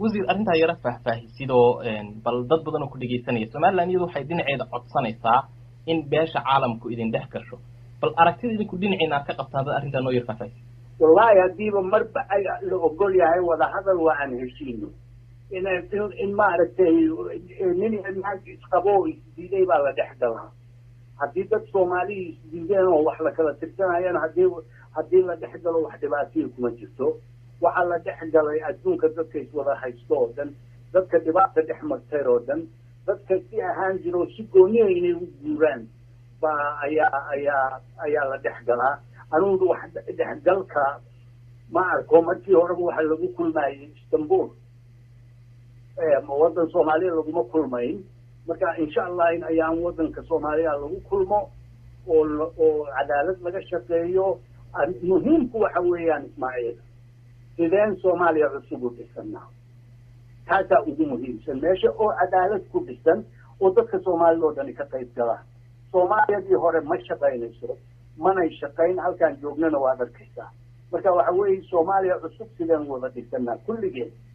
wasiir arrintaa yaro faahfaahisid oo bal dad badan oo ku dhegaysanaya somaliland iyadu waxay dhinaceeda codsanaysaa in beesha caalamku idin dhex gasho bal aragtida idinku dhinaciina aad ka qabtaan dad arrintaa noo yar faahfaahisid wallahi haddiiba marba la ogol yahay wadahadal waa aan heshiino in in maaragtay nin naag isqabo isdiiday baa la dhex galaa haddii dad soomaaliya isdiideen oo wax la kala tirsanayaan haddii haddii la dhex galo wax dhibaataya kuma jirto waxaa la dhex galay adduunka dadka iswada haysto oo dhan dadka dhibaata dhex martay oo dhan dadka si ahaan jiro si gooniya inay u guuraan baa ayaa ayaa ayaa la dhex galaa anugu wax dhexgalka ma arko markii horeba waxa lagu kulmayay istanbul waddan soomaaliya laguma kulmayn marka insha allah in ayaan waddanka soomaaliya lagu kulmo oo oo cadaalad laga shaqeeyo muhiimku waxa weeyaan ismaaciil sideen soomaaliya cusub u dhisanaa taasaa ugu muhiimsan meesha oo cadaalad ku dhisan oo dadka soomaalida oo dhani ka qayb galaan soomaaliyadii hore ma shaqaynayso manay shaqayn halkaan joognana waad arkaysaa marka waxa weeye soomaaliya cusub sideen wada dhisanaa kulligeen